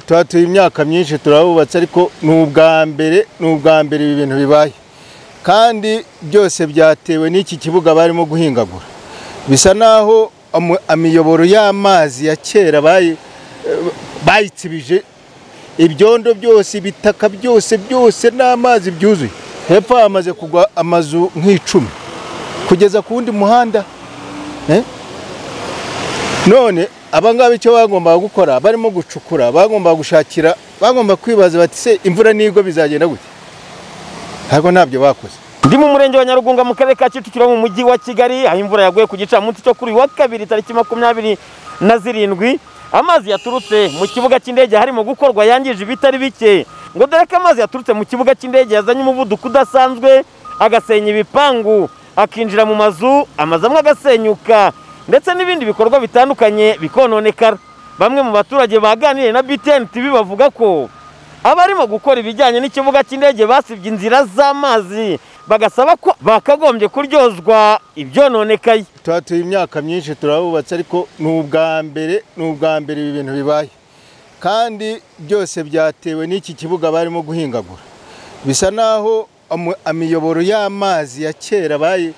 tuhatuye imyaka myinshi turahubatse ariko ni ubwa mbere ni ubwa mbere ibi bintu bibaye kandi byose byatewe n'iki kibuga barimo guhingagura bisa naho amu- imiyoboro y'amazi ya kera bayi- bayitsibije ibyondo byose ibitaka byose byose n'amazi byuzuye hepfo hamaze kugwa amazu nk'icumi kugeza ku wundi muhanda eh? none abangaba icyo bagombaga gukora barimo gucukura bagombaga gushakira bagomba kwibaza bati se imvura nigwa bizagenda gute ntabwo ntabyo bakoze ndi mu murenge wa nyarugunga mu karere ka kicukiro mu mujyi wa kigali aho imvura yaguye ku gicamunsi cyo kuri uyu wa kabiri tariki makumyabiri na zirindwi amazi yaturutse mu kibuga cy'indege harimo gukorwa yangije ibitari bike ngo dore ko amazi yaturutse mu kibuga cy'indege yazanye umuvuduko udasanzwe agasenya ibipangu akinjira mu mazu amazu amwe agasenyuka ndetse n'ibindi bikorwa bitandukanye bikononekara bamwe mu baturage baganiriye na btn tv bavuga ko abarimo gukora ibijyanye n'ikibuga cy'indege basibye inzira z'amazi bagasaba ko bakagombye kuryozwa ibyononekaye tuhatuye imyaka myinshi turahubatse ariko ni ubwa mbere ni ubwa mbere ibi bintu bibaye kandi byose byatewe n'iki kibuga barimo guhingagura bisa naho amu- imiyoboro y'amazi ya kera bayi-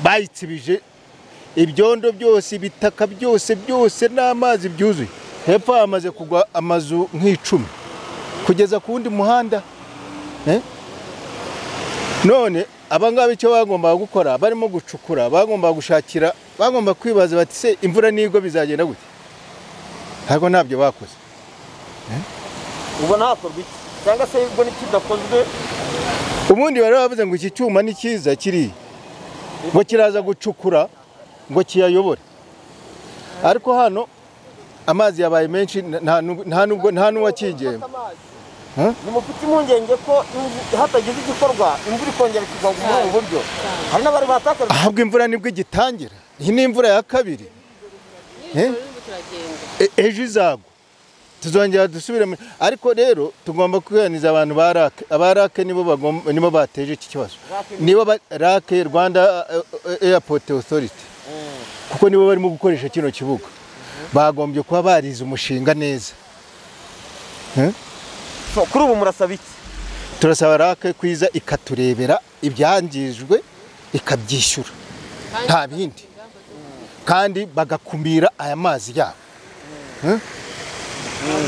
bayitsibije ibyondo byose ibitaka byose byose n'amazi byuzuye hepfo hamaze kugwa amazu nk'icumi kugeza ku wundi muhanda eh? none abangaba icyo bagombaga gukora barimo gucukura bagombaga gushakira bagomba kwibaza bati se imvura nigwa bizagenda gute ntabwo ntabyo bakoze ubona hakorwa iki cyangwa se ubwo n'ikidakozwe ubundi bari bavuze ngo iki cyuma ni cyiza kiri ngo kiraza gucukura ngo kiyayobore ariko hano amazi yabaye menshi nta- nta n'ubwo- nta n'ubwo- nta n'uwakigiyemo Huh? ni mufite impungenge ko imvu- hatagize igikorwa imvura ikongera ikigwa muri ubu buryo hari n'abari batakajwe ahabwo imvura nibwo igitangira iyi ni imvura ya kabiri Eh? E- ejo izagwa tuzongera dusubire mu- ariko rero tugomba kuganiza abantu ba rake aba rake nibo bagomba nibo bateje iki kibazo nibo ba- rake rwanda eh, eh, airport authority kuko nibo barimo gukoresha kino kibuga bagombye kuba barize umushinga neza So, kuri ubu murasaba iki turasaba rake kwiza ikaturebera ibyangijwe ikabyishyura nta bindi kandi bagakumira aya mazi yabo Eh?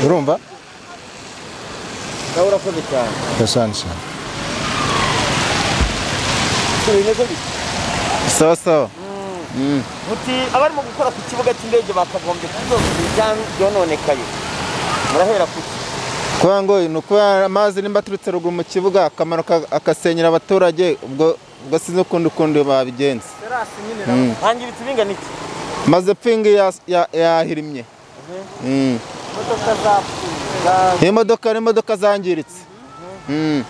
urumva nawe urakoze cyane Yasanze. Si bimeze bityo sawa sawa muti abarimo gukora ku kibuga cy'indege bakagombye kuryozwa ibyononekaye murahera ku ki? kuba ngo ni ukuba amazi nimba aturutse ruguru mu kibuga akamaro agasenyera abaturage ubwo ubwo sinzi ukundi ukundi babigenza hangiritse ibingana iki maze pingi yas- ya- yahirimye Mm. imodoka zapfuye iyi modoka ni imodoka zangiritse Mm.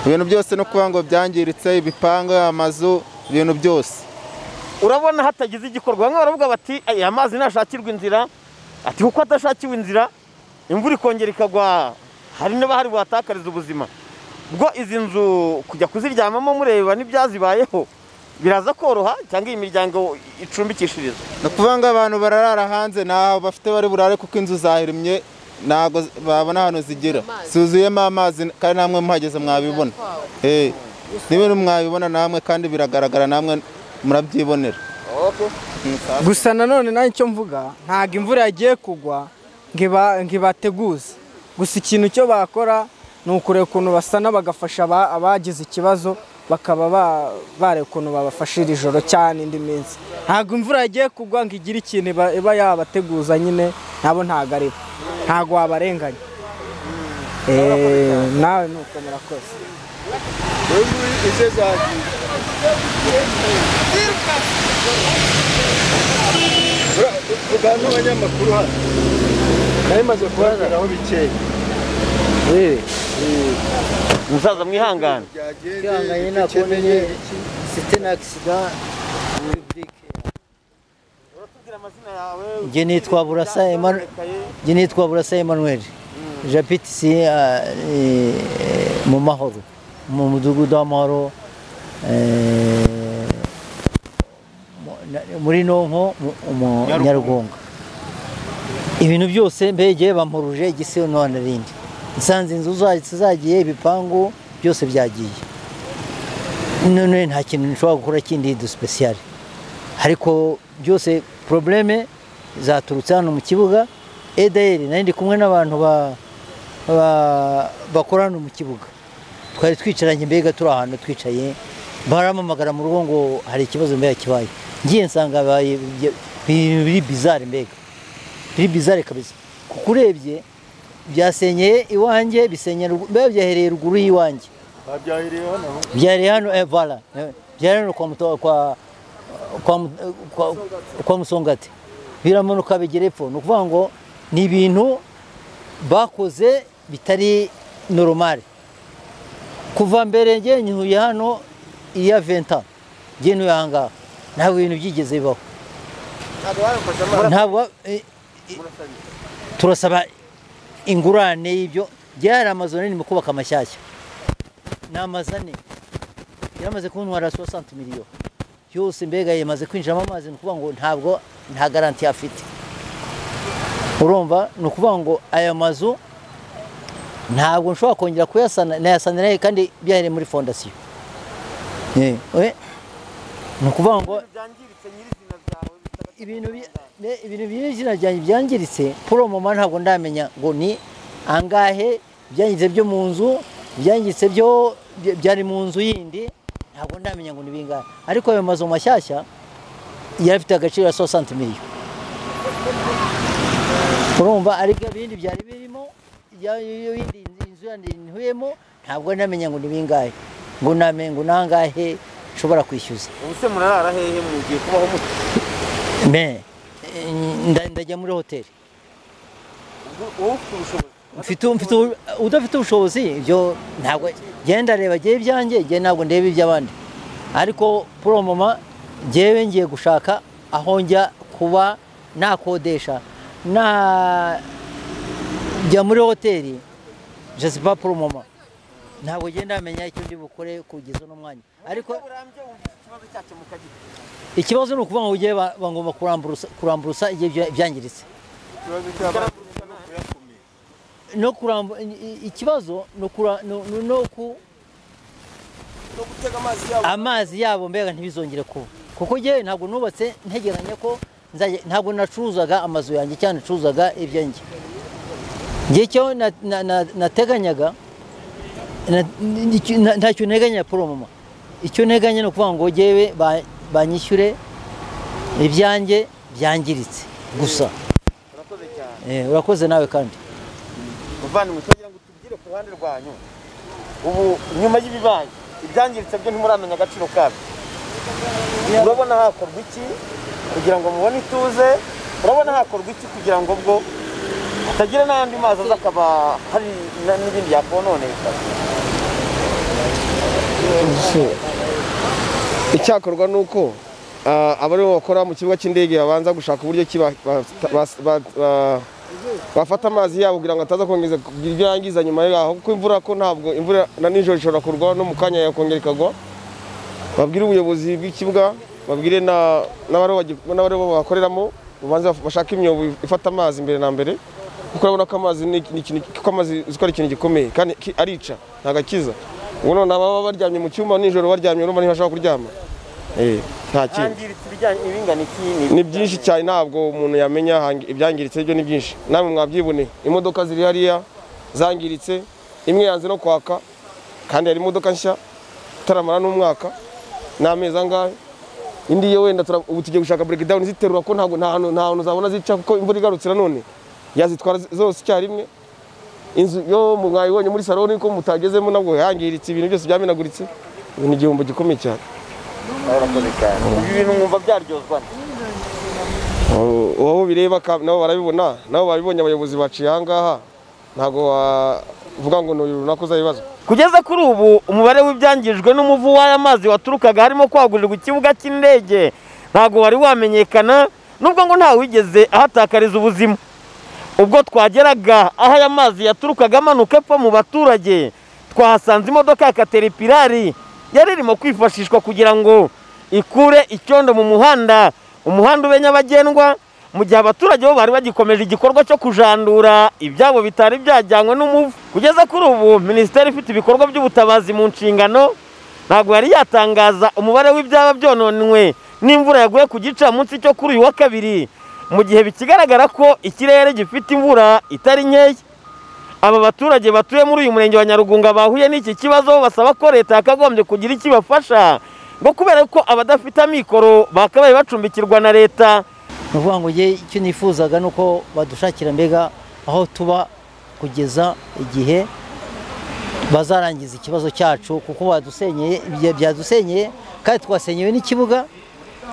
ibintu byose no kuba ngo byangiritse ibipangu amazu ibintu byose urabona hatagize igikorwa bamwe baravuga bati aya mazi ntashakirwa inzira ati kuko atashakiwe inzira imvura ikongera ikagwa hari n'abahari buhatakariza ubuzima bwo izi nzu kujya kuziryamamo mureba n'ibyazibayeho biraza koroha cyangwa iyi miryango icumbikishiriza ni ukuvuga ngo abantu bararara hanze ntaho bafite bari burare kuko inzu zahirimye ntabwo z- babona ahantu zigira zuzuyemo amazi kandi namwe muhageze mwabibona Eh, n'ibintu mwabibona namwe kandi biragaragara namwe murabyibonera gusa nanone nanjye icyo mvuga ntabwo imvura yagiye kugwa ngo iba- ngo ibateguze gusa ikintu cyo bakora ni ukureba ukuntu basana bagafasha aba- abagize ikibazo bakaba ba- bareba ukuntu babafashira ijoro cyangwa indi minsi ntabwo imvura yagiye kugwa ngo igire ikintu iba- iba yabateguza nyine nabo ntabwo ari bo ntabwo wabarenganya Eh, nawe ni uko murakoze ugana abanyamakuru hano nari maze kubabwiraho bikeya musaza mwihangane byagende dukeneye iki uratubwira amazina yawe Njye nitwa Burasa Emmanuel. Njye nitwa Burasa Emmanuel japiti si mu mahoro mu mudugudu w'amahoro eh, mu- na- muri nonko mu- mu nyarugunga ibintu byose mbege bampuruje igisobanuro n'irindi nsanze inzu za- zagiye ibipangu byose byagiye none nta kintu nshobora gukora kindi dusipesiyare ariko byose probleme zaturutse hano mu kibuga edayeri nari ndi kumwe n'abantu ba- ba- bakora hano mu kibuga twari twicaranye mbega turi ahantu twicaye baramamagara mu rugo ngo hari ikibazo mbega kibaye ngiye nsanga bibaye- biri biri bizare mbega biri bizare kabisa kuko urebye byasenyeye iwanjye bisenyera urug- mbega byahereye ruguru y'iwanjye babyahereye hano byari hano eh, voilà eh, byari hano kwa muto kwa kwa mu- eh, kwa, kwa musongati biramanuka bigera epfo ni ukuvuga ngo ni ibintu bakoze bitari normal kuva mbere njye ntuye hano iya venta njye ntuye aha ngaha ntabwo ibintu byigeze bibaho ntabwo eh, eh, turasaba ingurane y'ibyo byari amazu manini mu kubaka amashyashya ni amazu ane yaramaze kuntwara 60 miliyo yose mbega yamaze kwinjiramo amazi ni ukuvuga ngo ntabwo nta garanti afite urumva ni ukuvuga ngo aya mazu ntabwo nshobora kongera kuyasana nayasanira kandi byahereye muri fondasiyo Eh, eh, ni ukuvuga ngo byangiritse nyirizina zawe bitaba- ibintu bi- ne- ibintu by'izina ryanjye byangiritse puro mama ntabwo ndamenya ngo ni angahe byangiritse byo mu nzu byangiritse byo by- byari mu nzu yindi ntabwo ndamenya ngo ni bingahe ariko ayo mazu mashyashya yari afite agaciro ka 60 miliyoni urumva ariko ibindi byari birimo ya- iyo yindi nzu- inzu yandi ntuyemo ntabwo ndamenya ngo ni bingahe ngo namenye ngo nangahe nshobora kwishyuza ubu se murarara hehe mugiye kubaho mute me eh, nda- ndajya muri hoteli wowe ufite ubushobozi mfite mfite ubu- udafite ubushobozi ibyo ntabwo genda reba jyewe ibyanjye jye ntabwo ndeba iby'abandi ariko puro mama jyewe ngiye gushaka aho njya kuba nakodesha na jya muri hoteli jesipa puro mama ntabwo genda ndamenya icyo ndi bukore kugeza uno mwanya ariko burambye wumvise ikibazo cyakemuka gite ikibazo ni ukuvuga ngo ujye bagomba kuramburusa kuramburusa igihe bya- byangiritse no kuramba i- ikibazo no kura no, no, no ku no gutega amazi yawe amazi yabo mbega ntibizongere kuba kuko njyewe ntabwo nubatse ntegeranya ko nzajya ntabwo nacuruzaga amazu yanjye cyane nacuruzaga ibyanjye njye cyo na- na- na- nateganyaga na- icyo- na- ntacyo nteganya poromoma icyo nteganya ni ukuvuga ngo njyewe ba- banyishyure ibyanjye byangiritse gusa urakoze cyane Eh, urakoze nawe kandi muvandimwe twagira ngo tubwire ku ruhande rwanyu ubu nyuma y'ibibaye ibyangiritse byo ntimuramenya agaciro kabyo urabona hakorwa iki kugira ngo mubone ituze urabona hakorwa iki kugira ngo bwo hatagira n'andi mazi aza akaba hari na- n'ibindi yakononeka icyakorwa ni uko ah, abariho bakora mu kibuga cy'indege babanza gushaka uburyo ki ba- ba- ba- ba- ba- bafata amazi yabo kugira ngo ataza kongeza kugira ibyo yangiza nyuma yaho kuko imvura ko ntabwo imvura na nijoro ishobora kurwa no mu kanya yakongera ikagwa babwire ubuyobozi bw'ikibuga babwire na- n'abariho bagi- n'abariho bakoreramo babanze baf- bashake imyobo ifata amazi mbere na mbere kuko urabona ko amazi ni ni ikintu kuko amazi uzi ko ari ikintu gikomeye kandi ki- arica ntabwo akiza ubu none ababa baryamye mu cyuma nijoro baryamye urumva ntibashobora kuryama Eh, nta kintu hangiritse ibijyanye ibingana iki ni byinshi cyane ntabwo umuntu yamenya hangi- ibyangiritse byo ni byinshi namwe mwabyibone imodoka ziri hariya zangiritse imwe yanze no kwaka kandi hari imodoka nshya itaramara n'umwaka n'amezi angahe indi yo wenda tura- ubu tugiye gushaka breakdown ziterura ko ntabwo nta hantu nta hantu zabona zica kuko imvura igarutse nanone yazitwara z- zose icyarimwe inzu yo mu- mwayibonye muri salo niko mutagezemo nabwo yangiritse ibintu byose byamenaguritse ubu ni igihombo gikomeye cyane ibi bintu mwumva byaryozwa nde? Ubu- uwo bireba ka- nabo barabibona nabo babibonye abayobozi baciye ahangaha ntabwo wavuga ngo ni uyu runaka uzabibazwa kugeza kuri ubu umubare w'ibyangijwe n'umuvu w'aya mazi waturukaga harimo kwagurirwa ikibuga cy'indege ntabwo wari wamenyekana nubwo ngo ntawe wigeze ahatakariza ubuzima ubwo twageraga aho aya mazi yaturukaga amanuka apfa mu baturage twahasanze imodoka ya kateripirari yari irimo kwifashishwa kugira ngo ikure icyondo mu muhanda umuhanda ube nyabagendwa mu gihe abaturage bo bari bagikomeje igikorwa cyo kujandura ibyabo bitari byajyanywe n'umuvu kugeza kuri ubu minisiteri ifite ibikorwa by'ubutabazi mu nshingano ntabwo yari yatangaza umubare w'ibyaba byononwe n'imvura yaguye ku gicamunsi cyo kuri uyu wa kabiri mu gihe bikigaragara ko ikirere gifite imvura itari nkeya aba baturage batuye muri uyu murenge wa nyarugunga bahuye n'iki kibazo basaba ko leta yakagombye kugira icyo ibafasha ngo kubera ko abadafite amikoro bakabaye bacumbikirwa na leta ni ukuvuga ngo njye icyo nifuzaga ni uko badushakira mbega aho tuba kugeza igihe bazarangiza ikibazo cyacu kuko badusenyeye ibya- byadusenyeye kandi twasenyewe n'ikibuga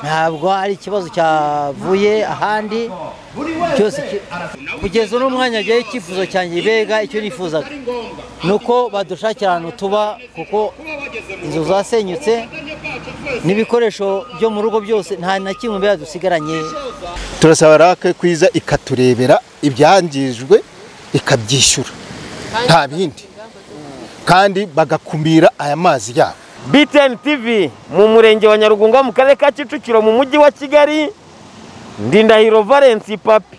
ntabwo ari ikibazo cyavuye ahandi cyose ki- kugeza uno mwanya njyewe icyifuzo cyanjye mbega icyo nifuzaga ni uko badushakira ahantu tuba kuko inzu zasenyutse n'ibikoresho byo mu rugo byose nta na kimwe mbega dusigaranye turasaba rake kwiza ikaturebera ibyangijwe ikabyishyura nta bindi kandi bagakumira aya mazi yabo btn tv mu murenge wa nyarugunga mu karere ka kicukiro mu mujyi wa kigali ndindahiro valence papi